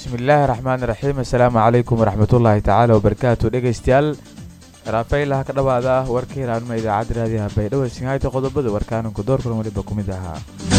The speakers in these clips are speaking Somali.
bismillaahi raxmaani raxiim assalaamu calaykum waraxmatullaahi tacaala wabarakaatu dhegaystayaal raafaylaha ka dhawaada ah warka hiraanima idaacadda raadiyaha baydhabo sinhayta qodobada warkaananku doorkan weliba ku mid ahaa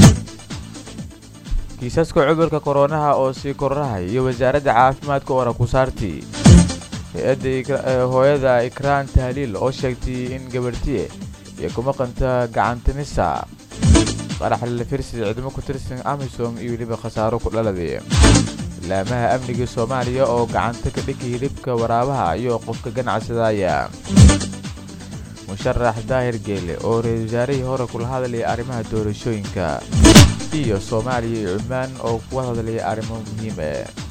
kiisaska cudurka koronaha oo sii kororahay iyo wasaaradda caafimaadka ora ku saartii hay-adda hooyada ikraan tahliil oo sheegtay in gabarhtiye iyo ku maqanta gacantinisa qaraxlila firsida ciidamo ku tirsan amisom iyo weliba khasaaro ku dhaladay laamaha amniga soomaaliya oo gacanta ka dhigay hilibka waraabaha iyo qofka ganacsadaya musharax daahir geele oo ra-isul wasaarihii hore kula hadlayay arrimaha doorashooyinka iyo soomaaliya iyo cumaan oo kuga hadlayay arrimo muhiime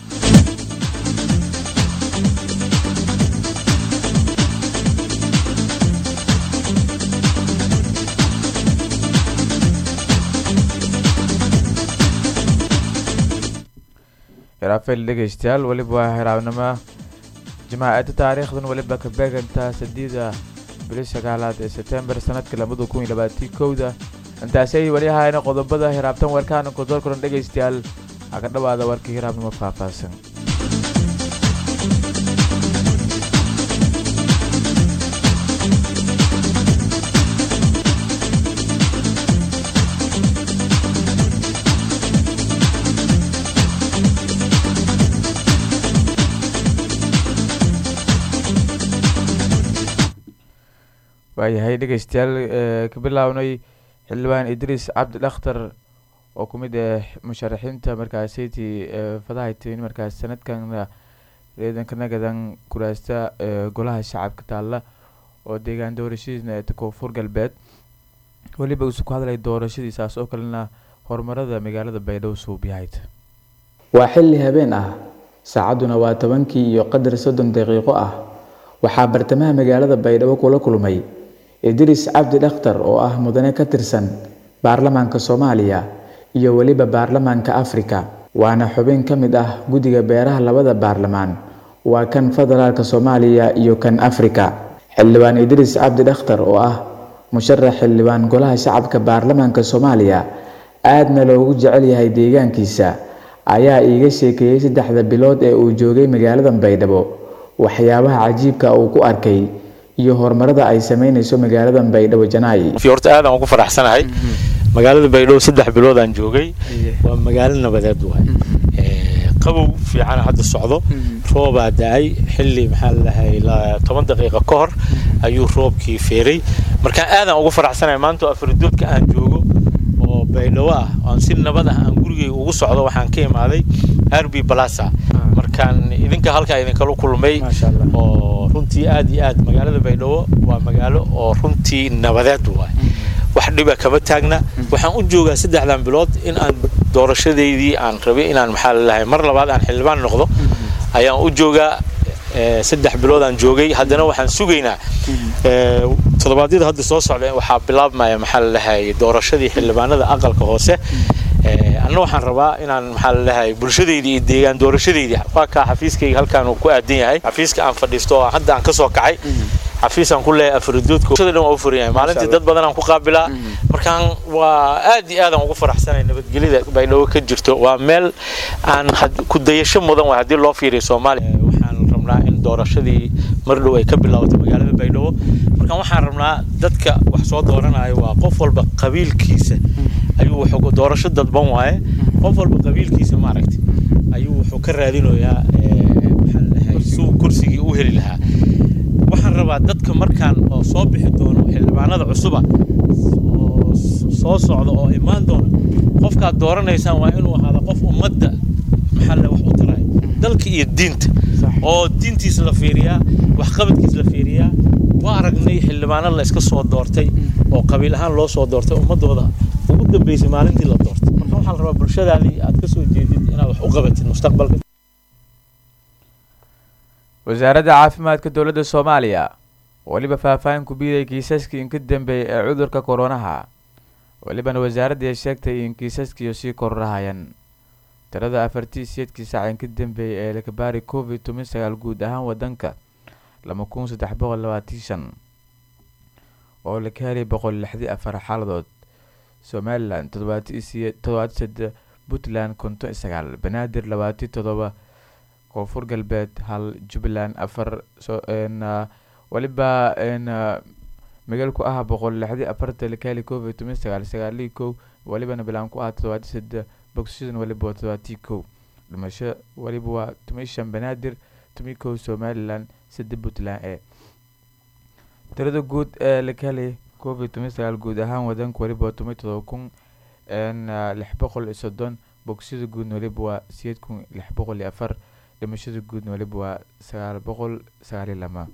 raafel dhegaystayaal weliba waa hiraabnimo jamaacadda taariikhdan weliba ka beegantaa sadiida bili sagaalaad ee sebtembar sanadka labada kun iyo labaatii kowda intaasay weli ahaayeen qodobada hiraabtan warkaananku doorkulan dhegaystayaal ha ka dhawaada warkii hiraabnimo faahfaahsan waayahay dhegaystayaal ka bilownay xildhibaan idriis cabdi dhakhtar oo ku mid ah musharaxiinta markaasiti fadahaytin markaas sanadkan ciidanka nagadan kuraasta golaha shacabka taalla oo deegaan doorashadiisna ee koonfur galbeed weliba uusu ku hadlay doorashadiisaas oo kalena horumarada magaalada baydhabo suubiyahayd waa xilli habeen ah saacadduna waa tobankii iyo qadar soddon daqiiqo ah waxaa bartamaha magaalada baydhabo kula kulmay idriis cabdi dhakhtar oo ah mudane ka tirsan baarlamaanka soomaaliya iyo weliba baarlamaanka afrika waana xubin ka mid ah guddiga beeraha labada baarlamaan waa kan federaalka soomaaliya iyo kan afrika xildhibaan idriis cabdi dhakhtar oo ah musharax xildhibaan golaha shacabka baarlamaanka soomaaliya aadna loogu jecel yahay deegaankiisa ayaa iiga sheekeeyey saddexda bilood ee uu joogay magaalada baydhabo waxyaabaha cajiibka uu ku arkay iyo horumarada ay sameynayso magaalada baydhabo janaayi horta aadaan ugu faraxsanahay magaalada baydhabo saddex bilood aan joogay waa magaalo nabadeed waay qabow fiican hadda socdo roobaa da-ay xilli maxaa ladahay toban daqiiqa ka hor ayuu roobkii feeray markaan aadaan ugu faraxsanahay maanta afridoodka aan joogo oo baydhabo ah aan si nabad ah aan gurigeyga ugu socdo waxaan ka imaaday arbi balasa markaan idinka halkaa idinkala kulmay oo runtii aad iyo aad magaalada baydhabo waa magaalo oo runtii nabadeed waay wax dhiba kama taagna waxaan u joogaa saddexdan bilood in aan doorashadeydii aan rabay inaan maxaa lalahay mar labaad aan xildhibaan noqdo ayaan u joogaa saddex bilood aan joogay haddana waxaan sugaynaa toddobaadyada hadda soo socda waxaa bilaabmaya maxaa lalahay doorashadii xildhibaanada aqalka hoose anna waxaan rabaa inaan maxaa lalahay bulshadeydii iyo deegaan doorashadeydii waa kaa xafiiskayga halkaan uu ku aadan yahay xafiiska aan fadhiisto oo hadda aan kasoo kacay xafiisaan ku leeyahay afridoodka bulshada dhan waa u furan yahay maalintii dad badan aan ku qaabilaa markaan waa aad iyo aad aan ugu faraxsanay nabadgelyada baydhabo ka jirto waa meel aan ku dayasho mudan waay haddii loo fiiriyo soomaaliya waxaan rabnaa in doorashadii mar dhow ay ka bilaabato magaalada baydhabo markaan waxaan rabnaa dadka wax soo dooranayo waa qof walba qabiilkiisa ayuu wuxuu doorasho dadban waaye qof walba qabiilkiisa maaragtay ayuu wuxuu ka raadinayaa maxaa ladahay suu kursigii u heli lahaa waxaan rabaa dadka markaan oo soo bixi doono xildhibaanada cusuba oo soo socda oo imaan doona qofkaad dooranaysaan waa inuu ahaada qof ummadda maxaa le wax u taraya dalka iyo diinta oo diintiisa la fiiriyaa waxqabadkiisa la fiiriyaa waa aragnay xildhibaano la iska soo doortay oo qabiil ahaan loo soo doortay ummadooda ugu dambeysay maalintii la doortay marka waxaa la rabaa bulshadaadii aad ka soo jeedid inaad wax u qabatid mustaqbalka wasaaradda caafimaadka dowladda soomaaliya weliba faahfaahin ku biiday kiisaskii inka dambeeyay ee cudurka koronaha welibana wasaaradda sheegtay in kiisaskiiyo sii kororahayan tirada afartii siyeedkii saac inka dambeeyay ee lakabaari covid toban sagaal guud ahaan wadanka laba kun saddex boqol labaatan shan oo laka helay boqol lixdii afar xaaladood somalilan toddobaati siye toddobaati sade puntland konton sagaal banaadir labaati toddoba koonfur galbeed hal jubbaland afar waliba magaal ku ah boqol lixdii afarta lakaali covid toban sagaal sagaalii kow walibana bilaan ku ah todobaati sade bogsishan waliba waa todobaatii kow dhimasho waliba waa toban shan banaadir toban kow somalilan sade puntland ee tirada guud ee lakaali covid toban sagaal guud ahaan wadanka waliba waa toban todoba kun lix boqol iyo soddon bogsida guudna waliba waa sideed kun lix boqol iyo afar dhimashada guudna waliba waa sagaal boqol sagaaliyo lama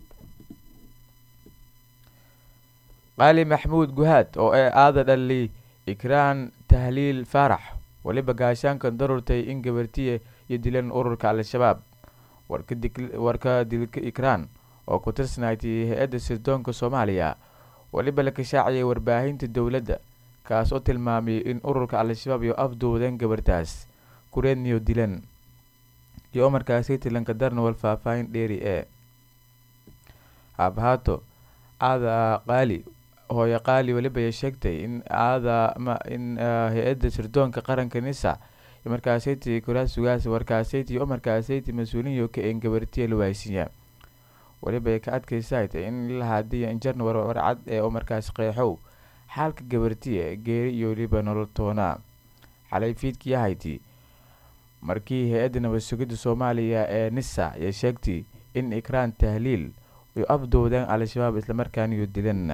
qaali maxmuud guhaad oo ee aada dhali ikraan tahliil faarax waliba gaashaankan darurtay in gabartiya iyo dilan ururka al-shabaab warka dilka ikraan oo ku tirsanaatay hay-adda sirdoonka soomaaliya waliba la kashaacayay warbaahinta dowladda kaas oo tilmaamay in ururka al-shabaab iyo afduwadeen gabartaas kureedniyo dilan iyo markaasi tilanka darnawal faahfaahin dheeri ee haabahaato aada qaali hooye qaali waliba ay sheegtay in aada in hay-adda sirdoonka qaranka nisa markaasayti kuraasugaas warkaasayti oo markaasayti mas-uuliyo ka een gabartiya la waaysiiya waliba ay ka adkaysatay in la haadiya injarna warcad ee oo markaas qeexow xaalka gabartiya geeri iyo waliba nolol toona xalay fiidkii ahayti markii hay-adda nabad sugidda soomaaliya ee nisa ay sheegtay in ikraan tahliil ay afdowdeen al-shabaab islamarkaana iyo dilan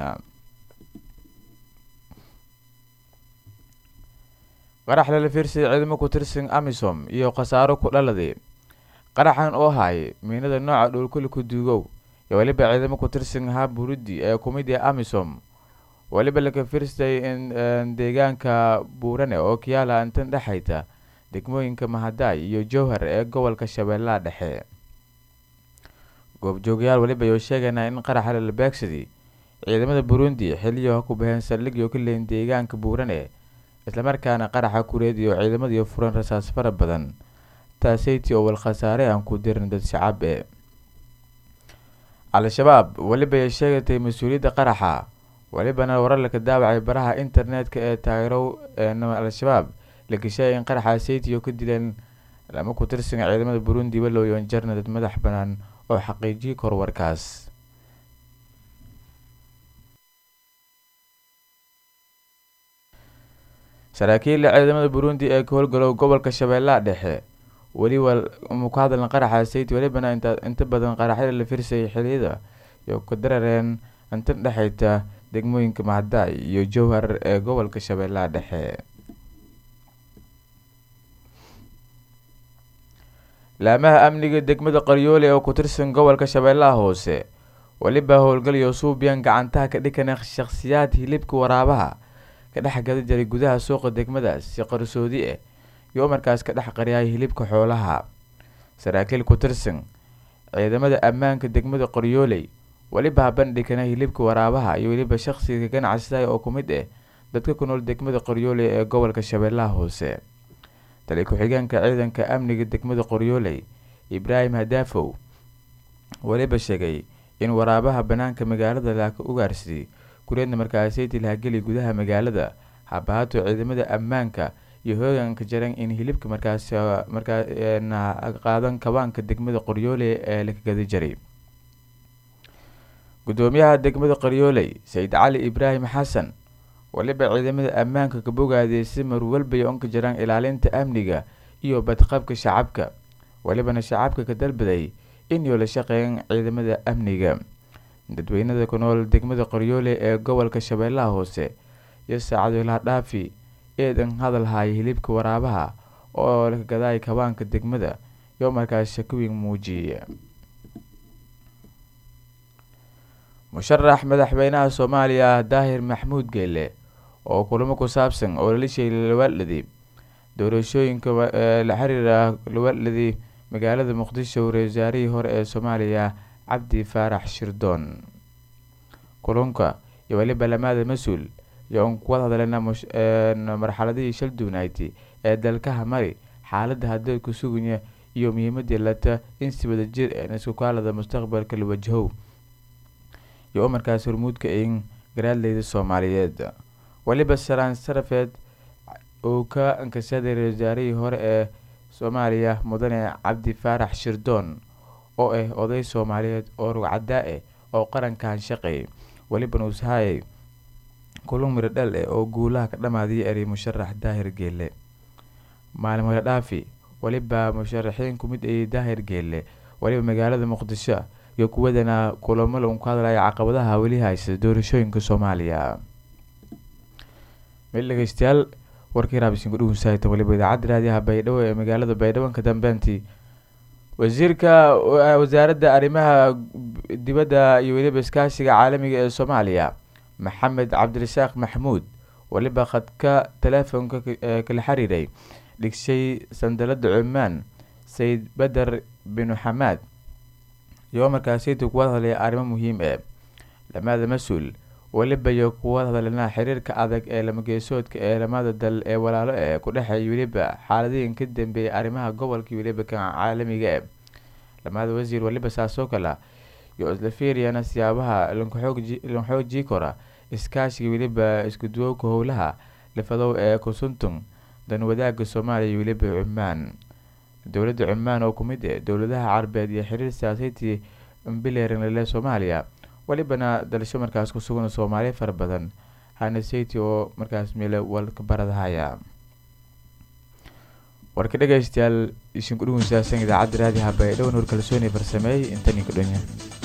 qarax lala fiirsay ciidamo ku tirsan amisom iyo khasaaro ku dhaladay qaraxan oo haayay miinada nooca dhowlkuli ku duugow iyo weliba ciidamo ku tirsan haa burudi ee kumid ee amisom weliba laka fiirsay in deegaanka buurane oo kiyaala intan dhexayta degmooyinka mahadaay iyo jowhar ee gobolka shabeellaha dhexe goobjoogayaal weliba ayuu sheegaynaa in qaraxa lala beegsaday ciidamada burundi xiliyo ku baheen saldhigyo ka leyn deegaanka buurane islamarkaana qaraxa kureediyo ciidamadiiyo furan rasaas fara badan taaseyti oo wal khasaare aan ku dirin dad shacab e al-shabaab weliba ay sheegatay mas-uuliyadda qaraxa welibana warar laka daawacay baraha internetka ee taageerow al-shabaab la geshaaya in qaraxa seytiyo ka dileen lama ku tirsan ciidamada burundi walowyon jarna dad madax banaan oo xaqiijiyay korwarkaas saraakiilla ciidamada burundi ee ka howlgalow gobolka shabeellaha dhexe weliba ku hadlan qaraxa sayti welibana inta badan qaraxyada la firsayay xiliyada iyo ka darareen intan dhexayta degmooyinka mahadaay iyo jowhar ee gobolka shabeellaha dhexe laamaha amniga degmada qaryoole oo ku tirsan gobolka shabeellaha hoose weliba howlgalayo suubiyan gacantaha ka dhikana shakhsiyaad hilibka waraabaha ka dhex gada jiray gudaha suuqa degmadaas si qarsoodi ah iyo markaas ka dhex qariyay hilibka xoolaha saraakiil ku tirsan ciidamada ammaanka degmada qoryooley weliba bandhigana hilibka waraabaha iyo weliba shaqsiga ganacsiga oo ku mid ah dadka ku nool degmada qoryooley ee gobolka shabeellaha hoose tali ku-xigeenka ciidanka amniga degmada qoryooley ibraahim hadaafow weliba sheegay in waraabaha banaanka magaalada laaka ugaarsaday kureedna markaasaytii lahageli gudaha magaalada habahaato ciidamada ammaanka iyo hooganka jaran in hilibka markaas markaa qaadan kabaanka degmada qoryooley ee laka gada jaray gudoomiyaha degmada qoryooley sayid cali ibraahim xasan waliba ciidamada ammaanka ka bogaaday si marwalbay onka jiraan ilaalinta amniga iyo badqabka shacabka walibana shacabka ka dalbaday inuu la shaqeeyan ciidamada amniga dadweynada ku nool degmada qoryoole ee gobolka shabeellaha hoose iyo saacadolaha dhaafi eedan hadal haaya hilibka waraabaha oo laka gadaay kabaanka degmada iyo markaas shakowiin muujiyay musharax madaxweynaha soomaaliya daahir maxmuud geele oo kulamo ku saabsan oo lalishay lawaaladi doorashooyinka la xiriira lawaaladi magaalada muqdisho wasaarihii hore ee soomaaliya cabdi faarax shirdoon kulunka iyo weliba lamaada mas-uul iyo un kuwad hadlena marxaladihii shal duunayti ee dalkaha mari xaaladda haddii ku suganya iyo muhiimadii lata in si wada jir een isku kaalada mustaqbalka la wajahow iyo markaas hormuudka in garaadleyda soomaaliyeed weliba saraan sarafeed uu ka ankashaday wasaarihii hore ee soomaaliya mudane cabdi faarax shirdoon oo ah oday soomaaliyeed oo rugcadaa ah oo qarankan shaqeeyay weliba nuushayay kulun miro dhal eh oo guulaha ka dhammaadiyay eri musharax daahir geelle maalin wada dhaafi weliba musharaxiin ku mid ayay daahir geelle weliba magaalada muqdisho iyo kuwadana kulamo lagu ka hadlaya caqabadaha weli haysta doorashooyinka soomaaliya meel dhegeystayaal warkii raabisinku dhugunsahaytan weliba idaacadda raadiyaha baydhabo ee magaalada baydhabo ka dambeyntii wasiirka wasaaradda arrimaha dibadda iyo weliba iskaashiga caalamiga ee soomaaliya maxamed cabdirasaaq maxmuud weliba khadka teleefonka kala xiriiray dhigshay sandalada cumaan sayid bader binu xamaad iyo markaasiyta kuwada hadlaya arrimo muhiim ee lamada mas-uul weliba iyo kuwada hadlana xiriirka adag ee lamageesoodka ee lamada dal ee walaalo ee ku dhexeeya weliba xaaladihin ka dambeeyay arrimaha gobolka weliba kan caalamiga ee lamada wasiir weliba saasoo kale iyo isla fiiriyana siyaabaha lanxoojii kora iskaashiga weliba iskuduwowka howlaha lifadow ee kusuntung dan wadaagga soomaaliya iyo weliba cumaan dowladda cumaan oo kumid eh dowladaha carabeed iyo xiriir siyaasaydii mbileranle soomaaliya welibana dalasho markaas ku sugan soomaaliya fara badan hanesati oo markaas meele walka baradahaya warka dhegeystayaal isinku dhugunsaasan idaacadda raadiha baydhabo nuur kalsooni farsameey intan ka dhonya